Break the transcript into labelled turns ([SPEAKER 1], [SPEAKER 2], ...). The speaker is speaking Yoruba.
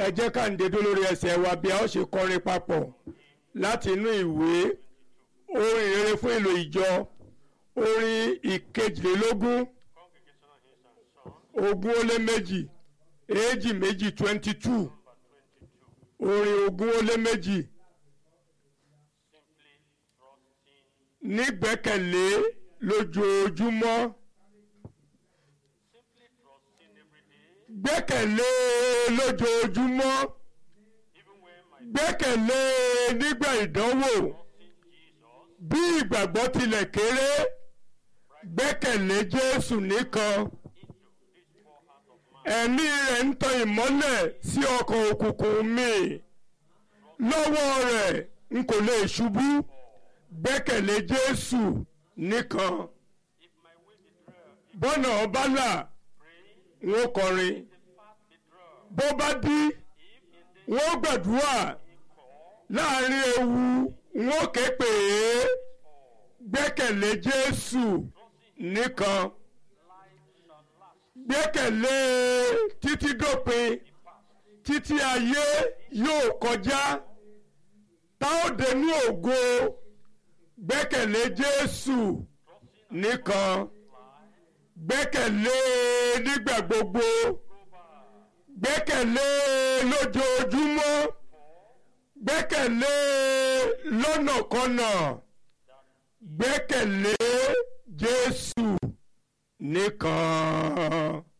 [SPEAKER 1] ẹ jẹ́ ká ń dédó lórí ẹsẹ̀ wa bí a ó ṣe kọrin papọ̀ láti inú ìwé orin rere fún ìlò ìjọ orin ìkejìlélógún
[SPEAKER 2] Congregational hymns and songs,
[SPEAKER 1] ogún ó lé méjì èjì méjì twenty two
[SPEAKER 2] number 22.
[SPEAKER 1] orin ogún ó lé méjì
[SPEAKER 2] Simply trusting,
[SPEAKER 1] nígbẹ́kẹ̀lé lójoojúmọ́
[SPEAKER 2] simply trusting every day,
[SPEAKER 1] gbẹ́kẹ̀lé lójoojúmọ́
[SPEAKER 2] even when my
[SPEAKER 1] gbẹ́kẹ̀lé nígbà ìdánwò
[SPEAKER 2] trusting Jesus,
[SPEAKER 1] bí ìgbàgbọ́ tilẹ̀ kéré gbẹ́kẹ̀lé Jésù nìkan
[SPEAKER 2] into this poor heart of man,
[SPEAKER 1] ẹ̀mí rẹ̀ ń tan ìmọ́lẹ̀ sí ọkàn òkùnkùn mi lọ́wọ́ rẹ̀ n kò lè ṣubú gbẹ́kẹ̀lé Jésù nìkan
[SPEAKER 2] if my way be dry,
[SPEAKER 1] bọ́nà ọba là
[SPEAKER 2] pray,
[SPEAKER 1] n ó kọrin
[SPEAKER 2] the path be dry,
[SPEAKER 1] bó bá dí
[SPEAKER 2] if in the
[SPEAKER 1] n ó gbàdúrà
[SPEAKER 2] call,
[SPEAKER 1] láàrin ewu n ó ké pè é gbẹ́kẹ̀lé Jésù nìkan
[SPEAKER 2] life shall last,
[SPEAKER 1] gbẹ́kẹ̀lé títí dópin títí ayé yóò kọjá tá ó dénú ògo gbẹ́kẹ̀lé Jésù nìkan gbẹ́kẹ̀lé nígbà gbogbo gbẹ́kẹ̀lé lójoojúmọ́ gbẹ́kẹ̀lé lọ́nàkọnà gbẹ́kẹ̀lé Jésù nìkan.